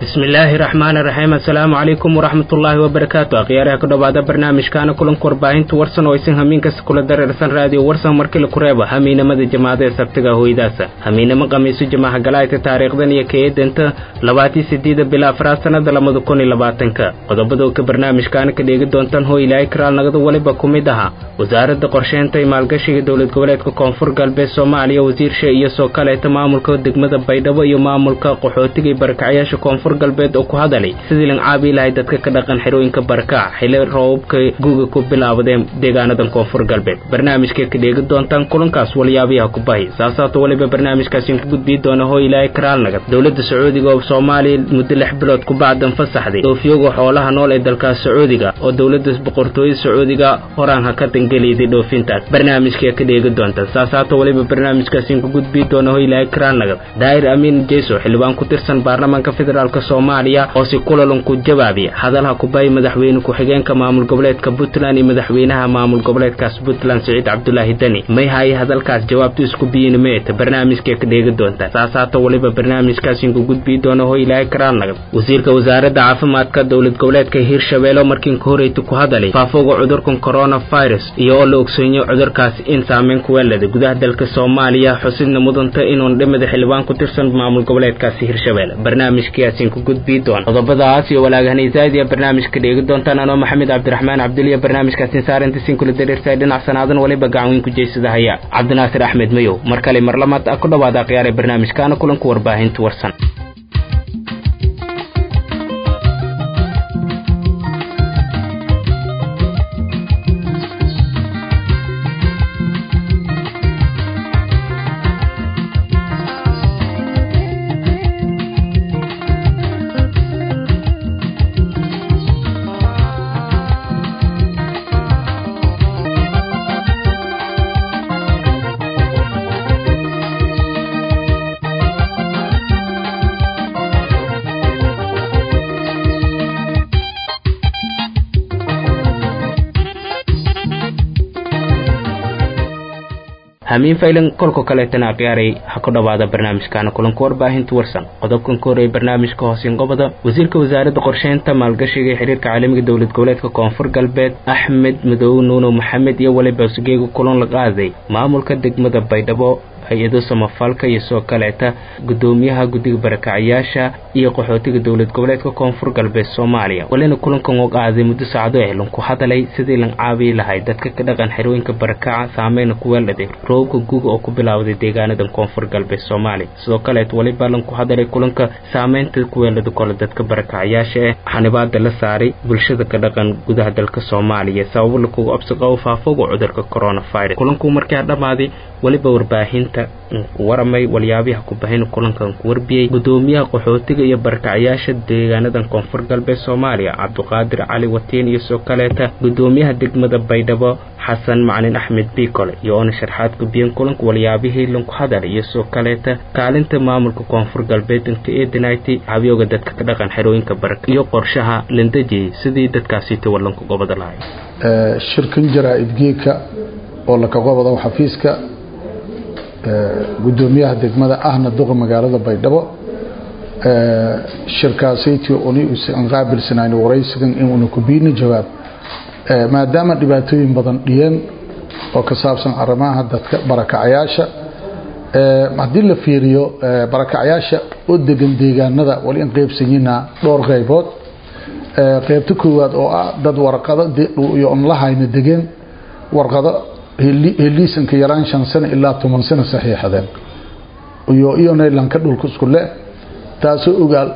bismillaahi raxmaani raxiim assalaamu calaykum waraxmatullaahi wabarakaatu akhyaaraha ku dhowaada barnaamijkaana kulanka warbaahinta warsan oo aysan hamiin kasta kula dareersan raadiyo warsan markii la ku reebo hamiinamada jamaacada ee sabtiga hooydaasa hamiinamo khamiiso jamaaha galaayta taariikhdan iyo keedanta labaatii sideeda bila afraad sannada lamada kun iyo labaatanka qodobada ka barnaamijkaana ka dheegi doontaan hoo ilaahay karaal nagada weliba ku mid ahaa wasaaradda qorsheynta iyo maalgashiga dowlad goboleedka koonfur galbeed soomaaliya wasiirsha iyo soo kaleeta maamulka degmada baydhabo iyo maamulka qaxootiga iyo barakacyaasha koonfur galbeed oo ku hadalay sidii lan caabi lahay dadka ka dhaqan xerooyinka barakac xili roobabka guuga ku bilaabadeen deegaanadan koonfur galbeed barnaamijkay ka dheegi doontaan kulankaas walyaabiyaha ku bahi saasaato weliba barnaamijkaasiin ku gudbii doona hoo ilaahay karaalnagad dowladda sacuudiga oo soomaaliya muddo lix bilood ku bacdan fasaxday dhoofyoga xoolaha nool ee dalkaas sacuudiga oo dowladda boqortooyada sacuudiga horaan ha ka dangeliyday dhoofintaas barnaamijkay ka dheegi doontaan saasaato weliba barnaamijkaasiin ku gudbii doona hoo ilaahay karaalnagad daahir amiin jeyso xildhibaan ku tirsan baarlamaanka federaalk soomaaliya oo si kulalan ku jawaabiya hadalha kubay madaxweyne ku-xigeenka maamul goboleedka puntland iyo madaxweynaha maamul goboleedkaas puntland siciid cabdulaahi deni may haye hadalkaas jawaabtu isku biyin meeta barnaamijkay ka dheegi doontaan saasaato weliba barnaamijkaasiin ku gudbii doona hoo ilaahay karaalnagad wasiirka wasaaradda caafimaadka dowlad goboleedka hiirshabeelle markiin ka horeyta ku hadalay faafoga cudurkan coronavirus iyo oo la ogsoonyo cudurkaas in saameyn ku weelada gudaha dalka soomaaliya xusidna mudanta inuun dhimada xildhibaan ku tirsan maamul goboleedkaasi hiirshabeelle barnaamijkaasiin ku gudbii doona qodobadaas iyo walaagahanaysaadiya barnaamijka dheegi doontaan anoo maxamed cabdiraxmaan cabduliya barnaamijkaasin saarintiisiin kula dareersaay dhinac sanaadan waliba gacanweyn ku jeysada haya cabdinaasir axmed mayow mar kale mar lamaad a ku dhowaada akhyaare barnaamijkaana kulanka warbaahinta warsan hamiin faylan kolka kaleetana akhyaaray ha ku dhowaada barnaamijkaana kulanka warbaahinta warsan qodobkan ka horreeyay barnaamijka hoosin qobada wasiirka wasaaradda qorsheynta maalgashiga ee xiriirka caalamiga dowlad goboleedka koonfur galbeed axmed madoobe nuuno maxamed iyo weliba sugeega kulan la qaaday maamulka degmada baydhabo hay-ado samafalka iyo soo kaleeta gudoomiyaha guddiga barakacyaasha iyo qaxootiga dowlad goboleedka koonfur galbeed soomaaliya walina kulankan oo qaaday muddo saacdo eh lanku hadalay sidii lan caabi lahay dadka ka dhaqan xerooyinka barakaca saameyna ku weeldhaday roobka guga oo ku bilaawday deegaanadan koonfur galbeed soomaaliya sidoo kaleet weliba lanku hadalay kulanka saameynta ku weeldhada kole dadka barakacyaasha eh xanibaada la saaray bulshada ka dhaqan gudaha dalka soomaaliya sababo lakugu absiqabo faafoga cudurka coronavirus kulanku markaa dhammaaday weliba warbaahinta waramay walyaabiha kubahin kulankan ku warbiyey gudoomiyaha qaxootiga iyo barakacyaasha deegaanadan koonfur galbeed soomaaliya cabduqaadir cali watiin iyo soo kaleeta gudoomiyaha degmada baydhabo xasan macalin axmed biikole iyo oona sharxaad gubiyeen kulanka walyaabihii lanku hadalay iyo soo kaleeta kaalinta maamulka koonfur galbeed inka eedinayty habiyooga dadka ka dhaqan xerooyinka baraka iyo qorshaha landejiyey sidii dadkaasita walanku gobada lahay shirkan jaraa-id geeka oo laka qobado xafiiska gudoomiyaha degmada ahna duqa magaalada baydhabo shirkaasaytii uni usan qaabilsanayn waraysigan inuuna ku biina jawaab maadaama dhibaatooyin badan dhiyeen oo ka saabsan arrimaha dadka barakacyaasha haddii la fiiriyo barakacyaasha oo degan deegaanada wali in qeybsanyina dhowr qaybood qeybta koowaad oo ah dad warqado iyo on lahayna degeen warqado heliisanka yaraan shan sano ilaa toban sano saxiixadeen iyo iyonaylanka dhulka isku le taasoo ogaal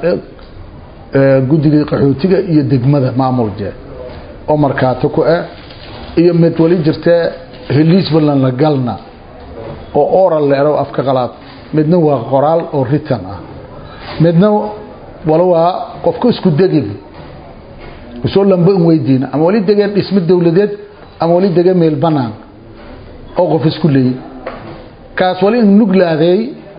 guddiga qaxootiga iyo degmada maamul jee oo markaato ku ah iyo mid wali jirtee heliis balan la galna oo oral leero afka qalaad midna waa qoraal oo ritan ah midna wala waa qofka isku degin kusoo lamba in weydiina ama wali degeen dhismo dowladeed ama wali degeen meel banaan oo qof isku leeyay kaas wali in nuglaaday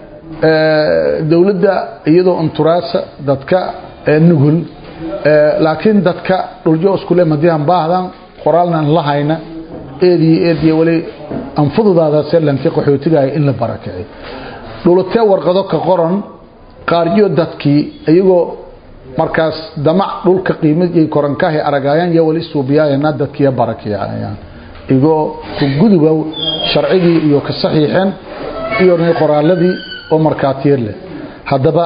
dowladda iyadoo unturaasa dadka nugul laakiin dadka dhuljo iskule madiihan baahdan qoraalnan la hayna eediyo eediyo wali anfududaadaase lanki qaxootigaaya in la barakicay dhulatee warqado ka qoran qaaryo dadkii iyagoo markaas damac dhulka qiimad iyo korankahay aragayaan iyo wali suubiyaayana dadkiya barakiyayaan igoo ku gudubow sharcigii iyo ka saxiixeen iyo qoraaladii oo markaatiir leh haddaba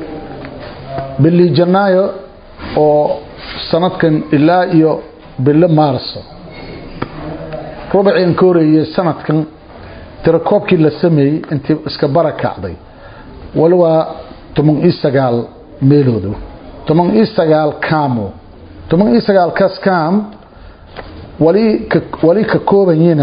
bili janaayo oo sanadkan ilaa iyo bilo maarso rubacii ka horeeyey sanadkan tirakoobkii la sameeyey intii iska barakacday wali waa toban iyo sagaal meeloodu toban iyo sagaal kaamo toban iyo sagaalkaas kaam wali ka wali ka koobayina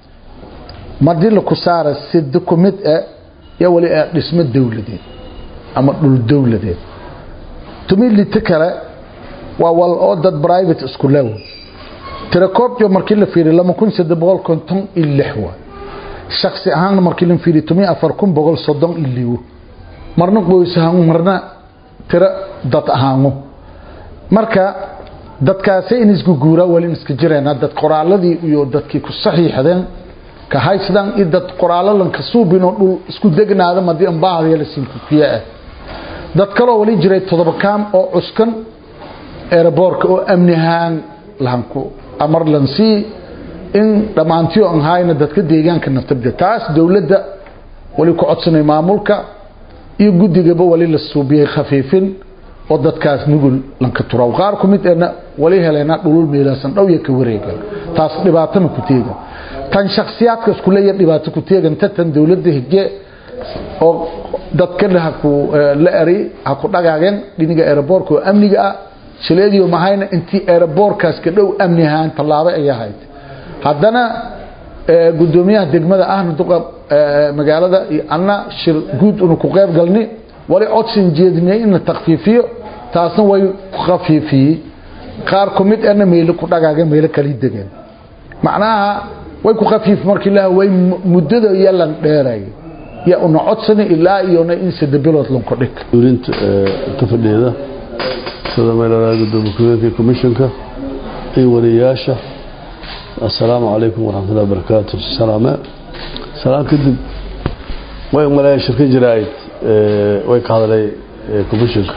madii la ku saara si dukumid ah ya wali ah dhismo dowladeed ama dhul dowladeed tumilita kale waa wal oo dad private isku leew tirakoobyo markii la fiiriyo lama kun saddex boqol konton iyo lix waa shaksi ahaanna markii la fiiriyo tumi afar kun boqol soddon iyo liwo marna qoys ahaan marna tiro dad ahaango marka dadkaasi in isku guuraa wali iska jireenaa dad qoraaladii iyo dadkii ku saxiixdeen ka haysadaan iyo dad qoraalo lanka suubinoo dhul isku degnaada madii ambaahaya la sinkukiye ah dad kaloo wali jiray todoba kaam oo cuskan eeraboorka oo amni ahaan lahanku amar lansii in dhammaantiyo aan hayna dadka deegaanka naftabda taas dowladda wali ku codsanay maamulka iyo guddigaba wali la suubiyey khafiifin oo dadkaas nugul lanka turaw qaar ku mid eena wali heleena dhulul meelaasan dhow iyo ka wareegan taas dhibaatana ku teegan tan shakhsiyaadka isku leeyahay dhibaato ku teegan tan dowladda hige oo dadka ha ku la eri ha ku dhagaageen dhiniga aeroboorka oo amniga ah shileediyo mahayna intii aeroboorkaas ka dhow amni ahaan tallaabo ay ahayd haddana gudoomiyaha degmada ahna duqa magaalada iyo anna shir guud unu ku qayb galni wali codsin jeedinay in la takfiifiyo taasna way ku khafiifiyey qaar ku mid ana meelo ku dhagaageen meelo kala degeen macnaha way ku khafiif markii la way muddada yalan dheeray ya una codsani ilaa iyona in saddex bilood lanku dhig duulinta inta fadhiyada sida meelaha gudoomiye ku-xigeenka commissionka iyo wariyaasha assalaamu calaykum waraxmatullahi wabarakaatu salaame salaan kadib way maleeya shirka jiraa'id way ka hadlay commissionka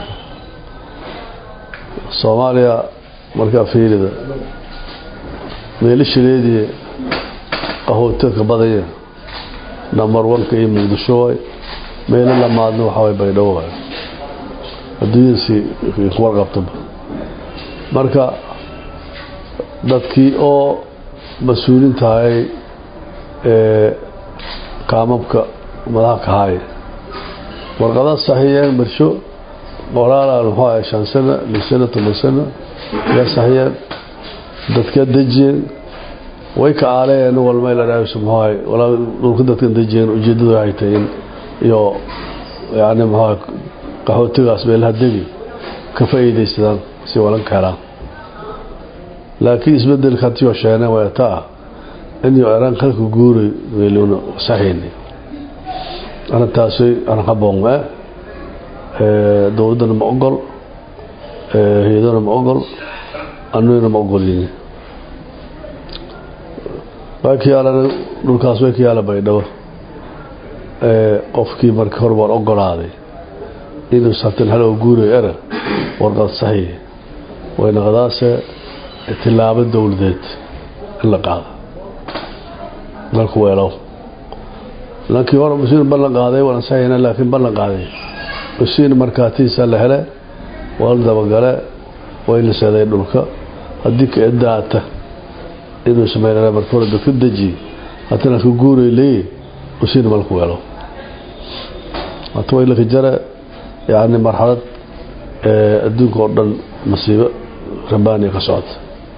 soomaaliya markaa fiirida meelashileedii qahootaka badaya number one-ka iyo muqdisho waay meelo lamaadna waxaa way baydhabo waay adduunyadasi warqabtaba marka dadkii oo mas-uuliin tahay kaamabka madaxa ka haaya warqadaha saxiiyeen barsho qoraalaan muxuu ahay shan sano lix sano toban sano yaa saxiiyeen dadkaa dejiyeen way ka aaleen walmay la dhaayso muxuu ahay walaa dhulka dadkan dejiyeen ujeeddadu waxay tahay in iyo yacni muxuu ahay qaxootigaas meelaha degi ka faa'iidaysadaan si walan ka helaan laakiin isbedelka haddii oo sheene way taa inuu eraan kalka guuray weeluna saxiini arrintaasi aan haboonga dowladdana ma ogol hay-adana ma ogol anugana ma ogolini way ka yaalan dhulkaas way ka yaala baydhabo qofkii markii hore waan ogolaaday inuu sabtan hal oo guurayo era warqad saxiix waynaqadaase tilaabo dowladeed in la qaado dalku weelow laakiin hore musiin ballan qaaday waan saxiixna laakiin ballan qaaday musiin markaatiisa la hele waa la dabagale way la seeday dhulka haddii ka edaata inuu sameynana marka hore dadka deji haddana ka guuray leeyi musiin malku weelow hata way laka jare yacni marxalad adduunka oo dhan masiibo rabaaniya ka socota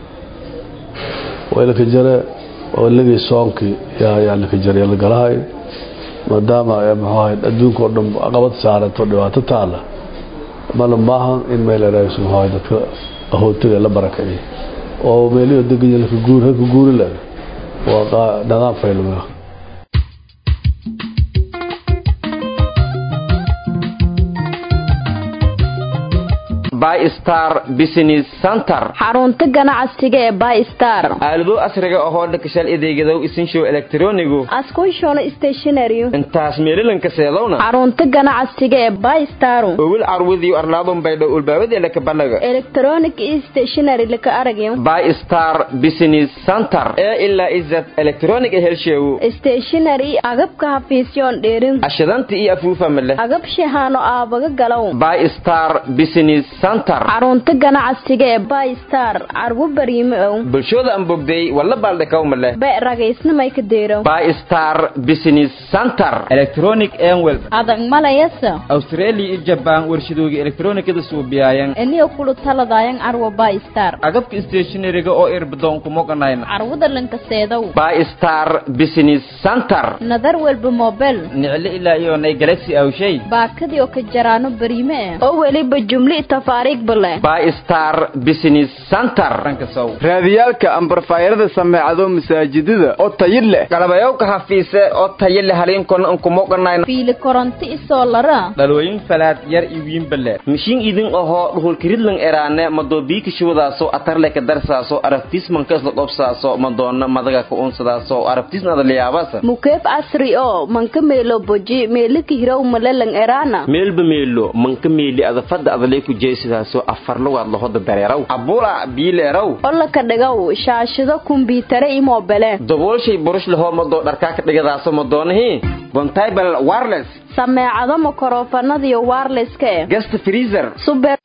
way laka jare oo lagii soonkii yaa yaa laka jare la galahay maadaama muxuu ahayd adduunka oo dhan caqabad saarato dhibaato taala mana maahan in meel erayso muxuu ahayd dadka ahootiga la barakaciyay oo meeliyo deganya laka guur halka guuri leh waa nidaam fayluma bystar business center xarunta ganacsiga ee bystar aalado asriga ahoo dhakashal adeegadow isinshow elektronigu askunshono stationary intaas meelilanka seedowna xarunta ganacsiga ee bystar owil carwadiyo arlaadun baydhow ulbaabadela kabalaga electronic stationary laka aragyo bystar business center ee ilaa izad electronic helsheewu stationary agabka hafiisyoon dheerin ashadanta iyo afuufa male agab shahaano aabaga galow bystar business center xarunta ganacsiga ee bystar carwo bariime ow bulshooda aan bogday walla baaldhakaw male be ragaysnamay ka deero bystar business center electronic enwel adag malayasa australia iyo jabaan warshadooga elektronikada suubiyaayan eniyo kulu taladayan carwo bystar agabka stationariga oo irbadoon kumoganayna carwada lankaseedow bystar business center nadar walba mobel nicle ilaa iyonay galaxy awshay baakadii oo ka jaraano bariime eh oo weliba jumli tafaariigba leh bystar business center raadiyaalka ambarfaayarada sameecado masaajidada oo tayid leh galabayowka hafiise oo tayo leh haliinkona unkumoganayna fiili koronto isoo lara dhalooyin falaad yar iyo wiinbale mishiin idin ahoo dhuhulkiridlan eraane madoobiika shuwadaaso atarleka darsaaso arabtiismankaisla dhobsaaso madoona madaga ka unsadaaso arabtiisnada liyaabasa mukeef casri oo manka meelo boji meelika hirow malelang eraana meelba meelo manka meeli adafada adalay ku jeesidaaso afarlawaad lahoda dareeraw abula biileeraw olaka dhigow shaashado kumbiitare i mobele daboolshay burush lahoo madoo dharkaaka dhigadaaso madoonahii bontable wireless sameecado makorofanadiyo wirelesska eh guest freezer super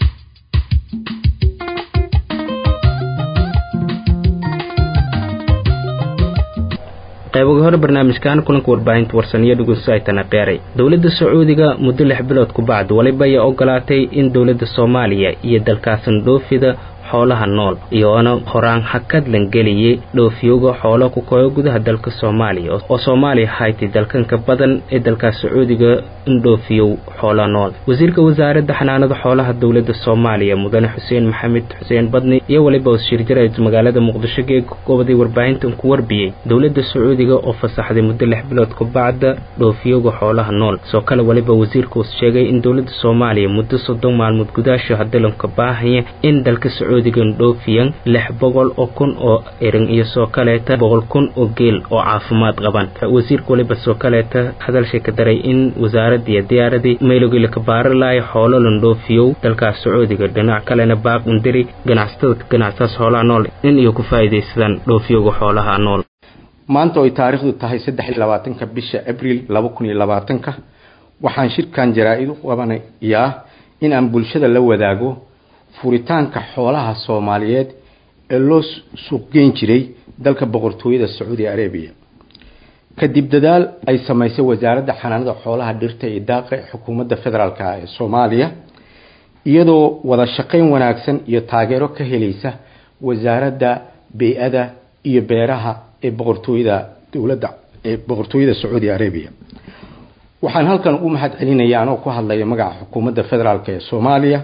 qayboga hore barnaamijkan kulanka warbaahinta warsaniyo dhegeystayaatana qeeray dowladda sacuudiga muddo lix bilood ku bacd waliba ayaa ogolaatay in dowladda soomaaliya iyo dalkaasan dhoofida xoolaha nool iyoona horaan hakad lan geliyey dhoofiyooga xoolo ku koyo gudaha dalka soomaaliya oo soomaaliya haytay dalkanka badan ee dalkaas sacuudiga in dhoofiyow xoola nool wasiirka wasaaradda xanaanada xoolaha dowladda soomaaliya mudane xuseen maxamed xuseen badni iyo weliba wasiirjara magaalada muqdisho geeg goboday warbaahintan ku warbiyey dowladda sacuudiga oo fasaxday muddo lix bilood ku bacda dhoofiyooga xoolaha nool soo kale weliba wasiirkuus sheegay in dowladda soomaaliya muddo soddon maalmood gudaasho hadalanka baahaya in dalka sacuudigan dhoofiyan lix boqol oo kun oo erin iyo soo kaleeta boqol kun oo geel oo caafimaad qaban wasiirka weliba soo kaleeta hadalshay ka daray in wasaaraddiiyo diyaaradii maylogila ka baari lahay xoolo lan dhoofiyow dalkaas sacuudiga dhinac kalena baaq undiri ganacsatada ka ganacsaas xoolaha nool in iyo ku faa'iidaysadaan dhoofiyowga xoolaha nool maanta oy taariikhdu tahay saddex iyo labaatanka bisha abriil laba kun iyo labaatanka waxaan shirkan jaraa-id u qabanayaa in aan bulshada la wadaago furitaanka xoolaha soomaaliyeed ee loo suuqgeyn jiray dalka boqortooyada sacuudi arabiya kadib dadaal ay samaysay wasaaradda xanaanada xoolaha dhirta iyo daaqa ee xukuumadda federaalk ee soomaaliya iyadoo wada shaqayn wanaagsan iyo taageero ka helaysa wasaaradda bey-ada iyo beeraha ee boqortooyada dowladda ee boqortooyada sacuudi arabiya waxaan halkan ugu mahad celinaya anoo ku hadlaya magaca xukuumadda federaalk ee soomaaliya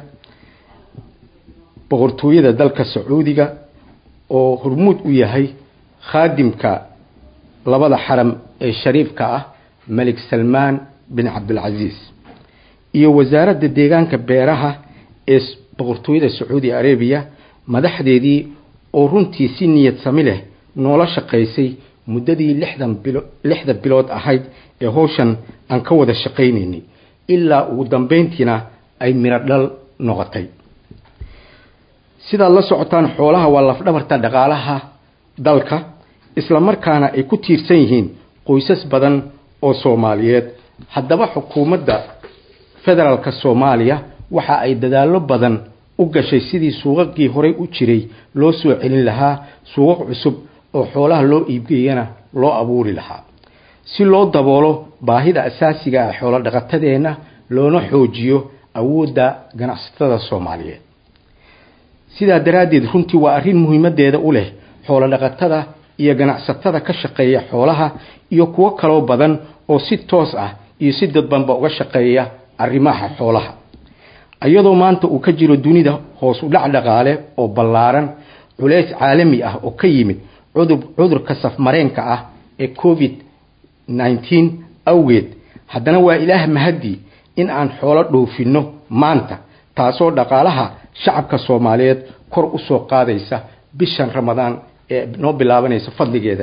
boqortooyada dalka sacuudiga oo hormuud u yahay khaadimka labada xaram ee shariifka ah malik salmaan bin cabdilcasiis iyo wasaaradda deegaanka beeraha ee boqortooyada sacuudi arabiya madaxdeedii oo runtii si niyad sami leh noola shaqaysay muddadii lixdan bilo lixda bilood ahayd ee howshan aan ka wada shaqaynaynay ilaa ugu dambeyntiina ay miro dhal noqotay sidaad la socotaan xoolaha waa lafdhabarta dhaqaalaha dalka isla markaana ay ku tiirsan yihiin qoysas badan oo soomaaliyeed haddaba xukuumadda federaalka soomaaliya waxa ay dadaallo badan u gashay sidii suuqaqii horey u jiray loo soo celin lahaa suuqaq cusub oo xoolaha loo iibgeeyana loo abuuri lahaa si loo daboolo baahida asaasiga ah xoolo dhaqatadeenna loona xoojiyo awoodda ganacsatada soomaaliyeed sidaa daraaddeed runtii waa arrin muhiimadeeda u leh xoolo dhaqatada iyo ganacsatada ka shaqeeya xoolaha iyo kuwo kaloo badan oo si toos ah iyo si dadbanba uga shaqeeya arrimaha xoolaha iyadoo maanta uu ka jiro dunida hoos u dhac dhaqaale oo ballaaran culeys caalami ah oo ka yimid cudur cudurka safmareenka ah ee covid nneteen awgeed haddana waa ilaah mahadii in aan xoolo dhoofinno maanta taasoo dhaqaalaha shacabka soomaaliyeed kor u soo qaadaysa bishan ramadaan ee noo bilaabanaysa fadligeeda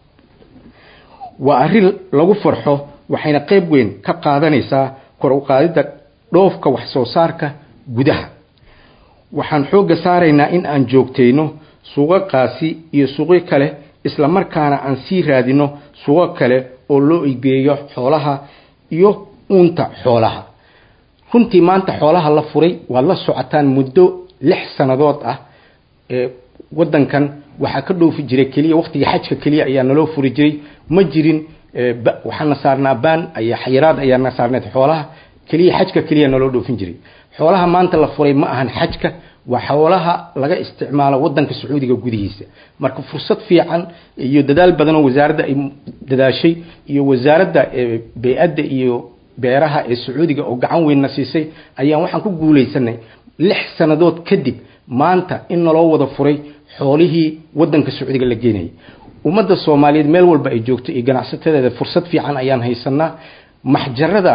waa arrin lagu farxo waxayna qayb weyn ka qaadanaysaa kor u qaadidda dhoofka wax soo saarka gudaha waxaan xoogga saaraynaa in aan joogtayno suuqaqaasi iyo suuqyo kale isla markaana aan sii raadino suuqo kale oo loo igeeyo xoolaha iyo uunta xoolaha runtii maanta xoolaha la furay waad la socotaan muddo lix sannadood ah ee waddankan waxaa ka dhoofi jiray keliya waqtiga xajka keliya ayaa naloo furi jiray ma jirin waxaana saarnaa baan ayaa xayiraad ayaana saarneed xoolaha keliya xajka keliya naloo dhoofin jiray xoolaha maanta la furay ma ahan xajka waa xoolaha laga isticmaalo wadanka sacuudiga gudihiisa marka fursad fiican iyo dadaal badan oo wasaaradda ay dadaashay iyo wasaaradda bey-adda iyo beeraha ee sacuudiga oo gacan weynna siisay ayaan waxaan ku guulaysanay lix sannadood kadib maanta in naloo wada furay xoolihii wadanka sacuudiga la geenayay ummadda soomaaliyeed meel walba ay joogto iyo ganacsatadeeda fursad fiican ayaan haysanaa maxjarada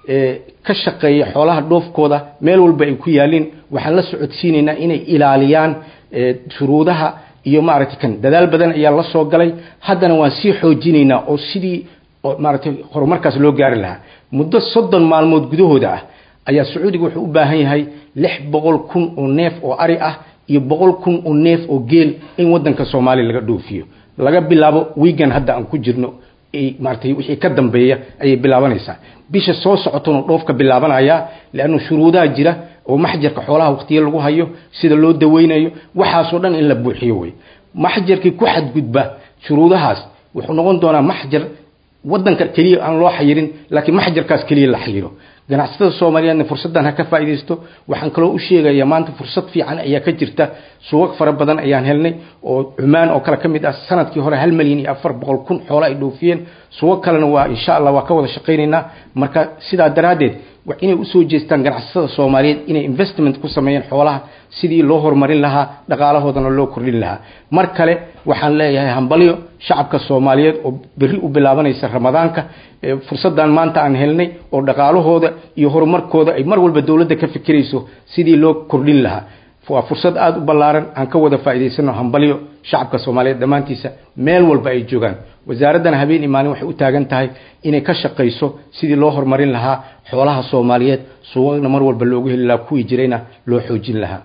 ka shaqeeya xoolaha dhoofkooda meel walba ay ku yaalin waxaan la socodsiinaynaa inay ilaaliyaan shuruudaha iyo maaragtay kan dadaal badan ayaa la soo galay haddana waan sii xoojinaynaa oo sidii maaragtay horumarkaas loo gaari lahaa muddo soddon maalmood gudahooda ah ayaa sacuudiga wuxuu u baahan yahay lix boqol kun oo neef oo ari ah iyo boqol kun oo neef oo geel in wadanka soomaaliya laga dhoofiyo laga bilaabo wiigan hadda aan ku jirno maaratay wixii ka dambeeya ayay bilaabanaysaa bisha soo socotona dhoofka bilaabanaya leannu shuruudaha jira oo maxjarka xoolaha waqtiyo lagu hayo sida loo daweynayo waxaasoo dhan in la buuxiyo wey maxjarkii ku xadgudba shuruudahaas wuxuu noqon doonaa maxjar wadanka keliya aan loo xayirin laakiin maxjarkaas keliya la xayiro ganacsatada soomaaliyeedna fursaddan ha ka faa'iidaysto waxaan kaloo u sheegayaa maanta fursad fiican ayaa ka jirta suuqag fara badan ayaan helnay oo cumaan oo kale ka mid ah sanadkii hore hal malyan iyo afar boqol kun xoolo ay dhoofiyeen suuqag kalena waa insha allah waa ka wada shaqaynaynaa marka sidaa daraaddeed inay usoo jeestaan ganacsatada soomaaliyeed inay investment ku sameeyeen xoolaha sidii loo horumarin lahaa dhaqaalahoodana loo kordhin lahaa mar kale waxaan leeyahay hambalyo shacabka soomaaliyeed oo berri u bilaabanaysa ramadaanka fursaddan maanta aan helnay oo dhaqaalahooda iyo horumarkooda ay mar walba dowladda ka fikirayso sidii loo kordhin lahaa waa fursad aada u ballaaran aan ka wada faa'iidaysano hambalyo shacabka soomaaliyeed dhammaantiisa meel walba ay joogaan wasaaraddana habeen iyo maalin waxay u taagan tahay inay ka shaqayso sidii loo horumarin lahaa xoolaha soomaaliyeed suuqana mar walba loogu heli lahaa kuwii jirayna loo xoojin lahaa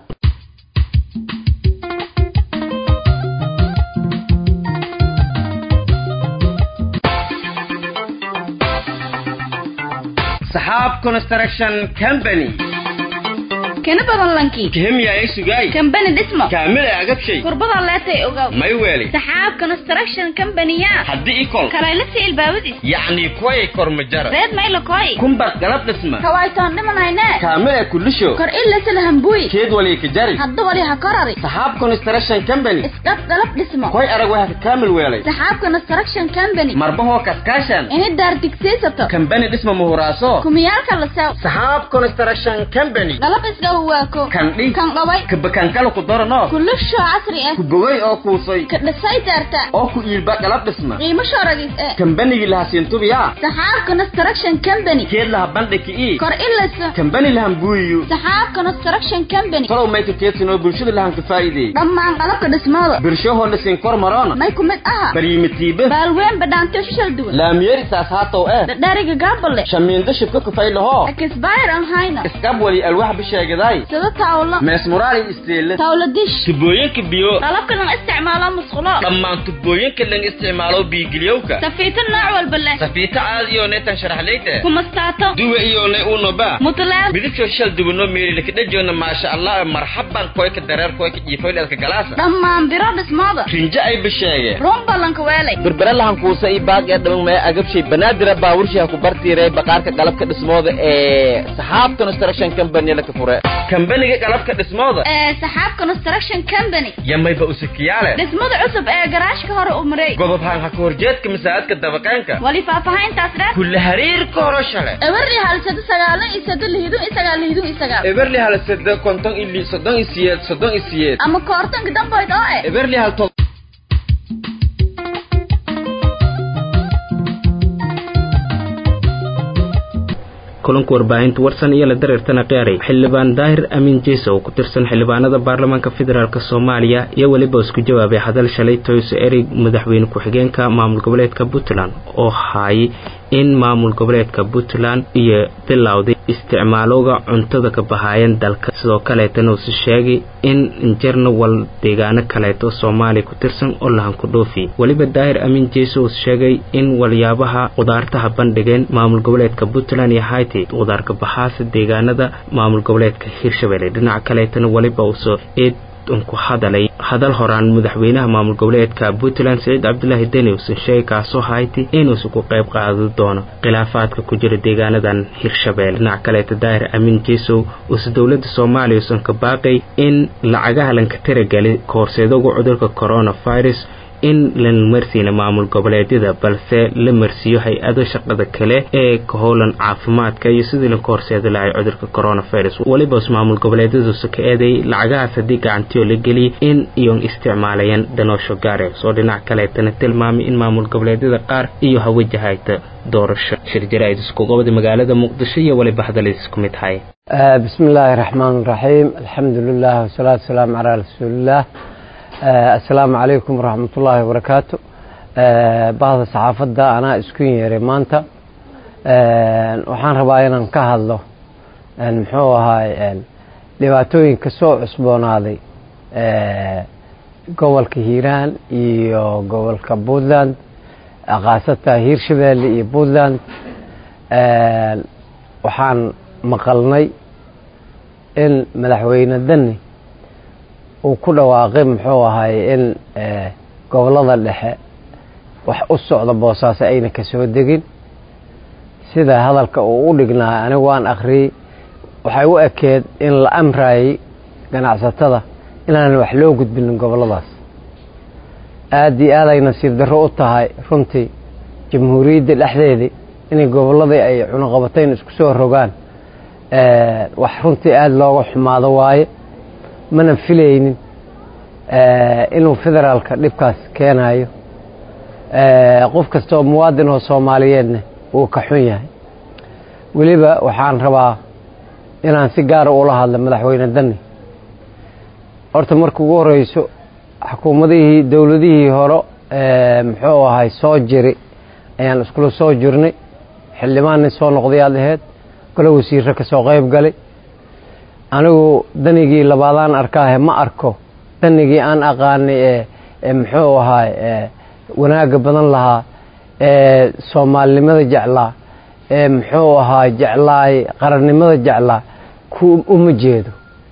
saxaab construction company kana badan lankii kihimya ay sugay kambani dhismo kaamil ay agabshay kurbada leetay ogaw may weeli saxaab construction company-ya haddii ikol kalaylasi ilbaabadis yacni kuway kormajara reed mayla koy kumbar galab dhisma kawaytoon dhimanayne kaamil ay kulisho kor ilasala hambuy keed wali ka jari hadda wali ha korari saxaab construction company isdhab galab dhismo koy arag waxa ka kaamil weelay saxaab construction company marbahoo kaskaashan ini daar digsiisato kambani dhisma muhuraaso kumiyaalka la sew saxaab construction company galab isga huwaako kandhi kan dhaway kabakankala ku darano kulisho casri ah ku bogay oo kuusay ka dhisay daarta oo ku iilba galab dhisma qiimo shooragis eh kambanigii laha siintubiya saxaab construction company keed laha bandhiki ii kor ilasa kambani lahan buuyiyo saxaab construction company talow mayka keedsinoo bulshada lahan ka faa'iideey dhammaan qalabka dhismooda birshahoo la siin kor maroona may ku mid aha baryimitiibe baalween badhaantiyo shishal duwan laamyeeri saas haatow eh dhadhaariga gaabale shamiindo shibka kufay lahoo akisbayr aan hayna iskab wali alwax bisheegaday sida taawlo meesmuraali isteele taawlo dish tubooyinka biyo qalabka lan isticmaalo musqulo dhammaan tubooyinka lan isticmaalo biigiliyowka safiito nooc walba leh safiito caadiyo neetan sharaxleyte kumastaato duwe iyo ne unoba mutleed midabkoo shal duwano meelilakadhajoona maasha allah marxaban koyka dareer koyka jiifoyleedka galaasa dhammaan biro dhismooda rinjo ay bisheege run ballanka weelay berbere lahan kuusa i baaq ee dhaman maya agabshay banaadira baaburshiha ku bartiiray baqaarka qalabka dhismooda ee saxaab construction company laka fure kambaniga qalabka dhismooda ee saxaab construction company yamayba usikiyaale dhismada cusub ee garaashka hore u maray godob haan ha ka horjeedka masaajidka dabaqeenka wali faahfaahintaas dheer kulle hariirka horo shale eberli halsado sagaalan iyo sado lihidun iyo sagaal lihidun iyo sagaal eberli hal sade konton ili soddon iyo siyeed soddon iyo siyeed ama koortanka damboyd oo eh eberli hal to kulanka warbaahinta warsan iyo la dareertana qiyaaray xildhibaan daahir amiin jeese oo ku tirsan xildhibaanada baarlamaanka federaalk soomaaliya iyo weliba isku jawaabay hadal shalay toyso erig madaxweyne ku-xigeenka maamul goboleedka puntland oo haayay in maamul goboleedka puntland iyo bilowday isticmaalowga cuntada ka bahaayeen dalka sidoo kaleetana uuse sheegay in injarna wal deegaano kaleeto soomaaliya ku tirsan oo lahan ku dhoofi weliba daahir amiin jeese uuse sheegay in waliyaabaha qudaartaha bandhigeen maamul goboleedka puntland iyo hayti qudaarka baxaasa deegaanada maamul goboleedka hirshabelle dhinaca kaleetana weliba uuse eed ku hadalay hadal horaan madaxweynaha maamul goboleedka puntland saciid cabdulaahi deni uusan sheegay kaasoo hayti inuusan ku qayb qaadi doono khilaafaadka ku jira deegaanadan hirshabelle dhinaca kaleeta daahir amiin jesow uuse dowladda soomaaliya uusan ka baaqay in lacagaha lanka tiragali kahorseedoga cudurka coronavirus in la marsiina maamul goboleedyada balse la marsiiyo hay-ado shaqada kale ee ka howlan caafimaadka iyo sidii lanka horseedi lahay cudurka coronavirus welibaas maamul goboleedyaduusa ka eeday lacagahaas haddii gacantiyo la geliyay in iyon isticmaalayaan danoosho gaare soo dhinac kaleetana tilmaamay in maamul goboleedyada qaar iyo hawajahayta doorasho shirjaraid isku gobda magaalada muqdisho iyo weliba hadalid isku mid hay bismi illaahi raxmaan raxiim alxamdu lilah wasalaatu wasalaamu calaa rasuulillaah assalaamu calaykum waraxmat ullaahi wabarakaatu bahda saxaafadda anaa isku yeeray maanta waxaan rabaa inaan ka hadlo muxuu ahaay dhibaatooyinka soo cusboonaaday gobolka hiiraan iyo gobolka puntland khaasatan hiirshabeelle iyo puntland waxaan maqalnay in madaxweyne deni uu ku dhawaaqay muxuu ahay in gobolada dhexe wax u socda boosaaso ayna ka soo degin sida hadalka uu u dhignaa anigu waan akhriyey waxay u ekeed in la amraayey ganacsatada inaanan wax loo gudbinin goboladaas aada iyo aaday nasiib darro u tahay runtii jamhuuriyadda dhexdeedii inay gobolladii ay cunuqabatayn isku soo rogaan wax runtii aada looga xumaado waaye mana filaynin inuu federaalka dhibkaas keenayo qof kasta oo muwaadin oo soomaaliyeedna wuu ka xun yahay weliba waxaan rabaa inaan si gaara ula hadlo madaxweyne dani horta marka ugu horeyso xukuumadihii dowladihii hore muxuu ahay soo jiri ayaan iskula soo jirnay xildhibaan nin soo noqday aad aheyd golo wasiirro ka soo qayb galay anigu danigii labaadaan arkaahe ma arko danigii aan aqaanay ee muxuu ahaay wanaagga badan lahaa ee soomaalinimada jeclaa ee muxuu ahaay jeclaay qarannimada jeclaa ku uma jeedo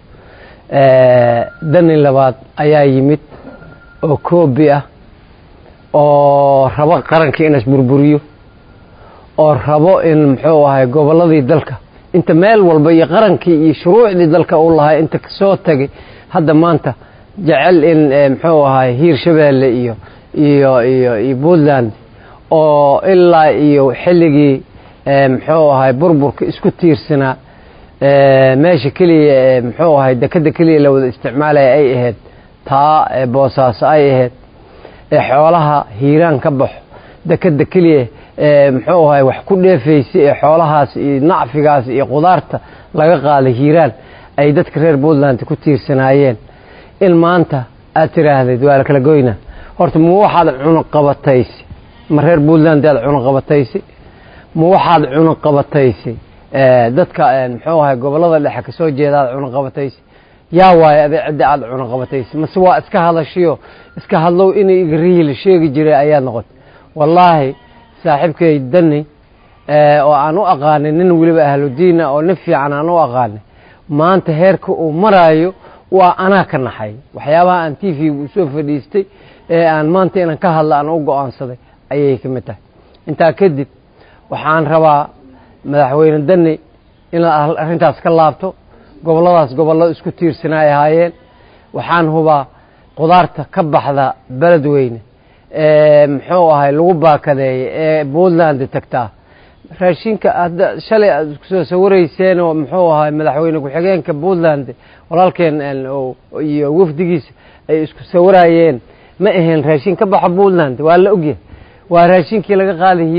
dani labaad ayaa yimid oo koobi ah oo rabo qarankii in isburburiyo oo rabo in muxuu ahay gobolladii dalka inta meel walba iyo qarankii iyo shuruucdii dalka uu lahaa inta kasoo tagay hadda maanta jecel in muxuu ahay hiirshabeelle iyo iyo iyo iyo puntland oo ilaa iyo xilligii muxuu ahay burburka isku tiirsanaa meesha keliya muxuu ahay dekeda keliya la wada isticmaalaya ay ahayd taa boosaaso ay ahayd ee xoolaha hiiraan ka baxo dekeda keliya muxuu ahay wax ku dheefaysay ee xoolahaas iyo nacfigaas iyo qudaarta laga qaaday hiiraan ay dadka reer puntland ku tiirsanaayeen in maanta aad tiraahdeed waa la kala goyna horta ma waxaad cunuqabataysay ma reer puntland aad cunuqabataysay ma waxaad cunuqabataysay dadka muxuu ahay gobolada dhexe kasoo jeeda aad cunuqabataysay yaa waayo ade cidda aad cunuqabataysay mase waa iska hadashiyo iska hadlow inay igrihii la sheegi jiray ayaa noqotay wallaahi saaxiibkay dani oo aan u aqaanay nin weliba ahludiina oo nin fiican aan u aqaanay maanta heerka uu maraayo waa anaa ka naxay waxyaabaha aan t v usoo fadhiistay ee aan maanta inaan ka hadla aan u go-aansaday ayay ka mid tahay intaa kadib waxaan rabaa madaxweyne dani inaad arrintaas ka laabto gobolladaas gobollo isku tiirsanay ahaayeen waxaan hubaa qudaarta ka baxda beledweyne muxuu ahay lagu baakadeeya ee puntland tagtaa raashinka hadda shalay aad isku soo sawirayseen oo muxuu ahay madaxweyne ku-xigeenka puntland walaalkeen iyo wafdigiisa ay isku sawirayeen ma ahayn raashin ka baxa puntland waa la ogyahay waa raashinkii laga qaaday hiiraan